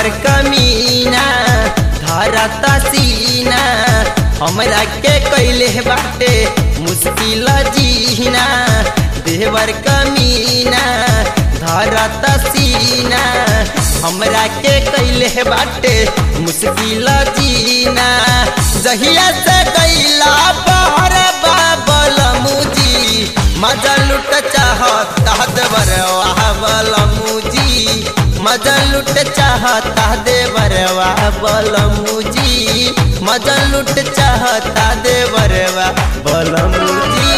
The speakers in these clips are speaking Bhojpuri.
देवर कमीना धरत सीना हमरा के कैले बाटे मुश्किल जीना देवर कमीना धरत सीना हमरा के कैले बाटे मुश्किल जीना जहिया से कैला बाहर बाबल मुजी मजा लुट चाहता देवर वाहबल मुजी मजा लुट चाहता देवर वाहबल मुजी मजा लुट चाहता देवर वाहबल मुजी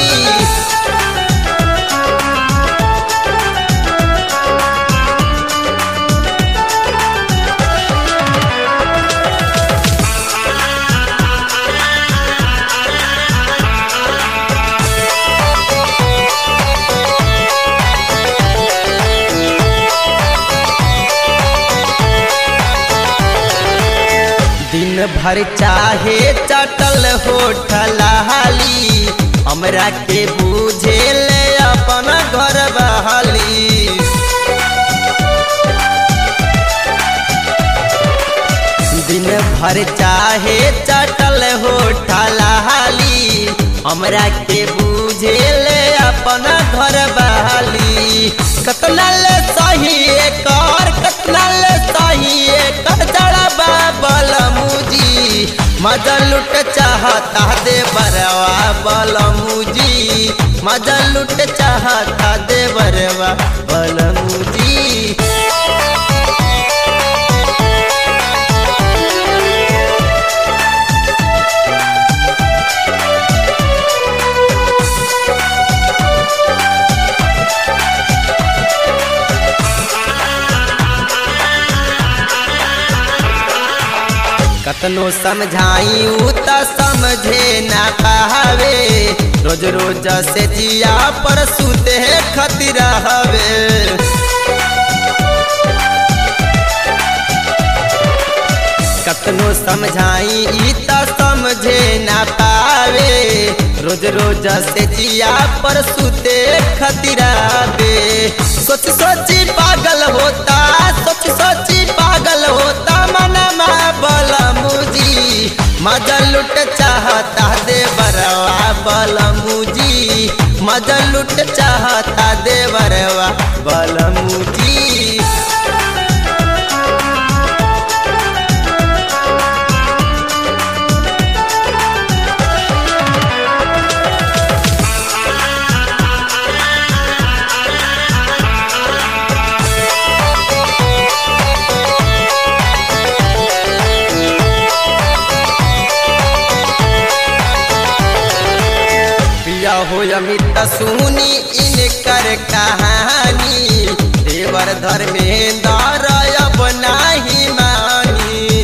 दिन भर चाहे चटल होठल हाली हमरा के बुझे ले अपन घर बहाली दिन भर चाहे चटल होठल हाली हमरा के बुझे ले अपन घर बहाली कतना ले सही कर कतना ले सही कर जड़ा बाबल मुजी मजा लुट चाहता दे बरवा बल मुजी मजा लुट चाहता दे बरवा बल मुजी कतनो समझाई त समझे ना पावे रोज रोज से जिया पर सुते खतिर हवे कतनो समझाई त समझे ना पावे रोज रोज से जिया पर सुते खतिरावे सोच सोची पागल होता सोच सोची पागल होता मनमा बल मुजी मजा लुट चाहता दे बरवा बल मुजी मजा लुट चाहता दे बरवा बल मुजी पिया हो अमित सुनी इनकर कहानी देवर धर्मेंद्र अब नाही मानी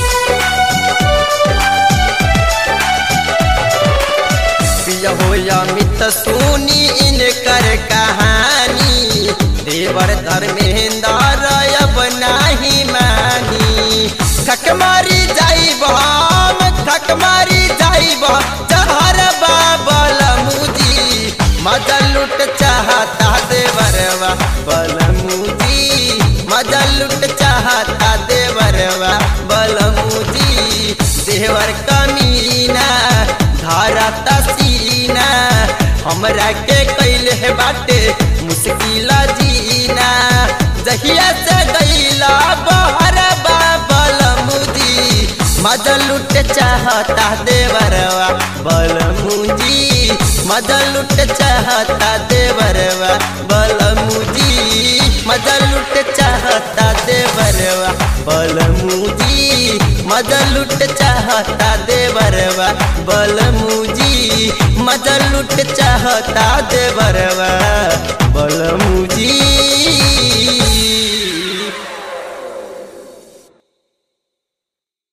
पिया हो अमित सुनी इनकर कहानी देवर धर्मेंद्र अब नाही मानी थक मारी जाइब हम थक मारी जाइब जहर बाबल मुजी मजा लुट चाहता देवरवा बल मुजी मजा लुट चाहता देवरवा बल मुजी देवर कमीना धरत सीना हमरा के कैले बाटे मुश्किल जीना जहिया से गईला बहर बाबल मुजी मजा लुट चाहता देवरवा बल मुजी मजा लुट चाहता देवरवा बल मुजी मजा लुट चाहता देवरवा बल मुजी मजा लुट चाहता देवरवा बल मुजी मजा लुट चाहता देवरवा बल मुजी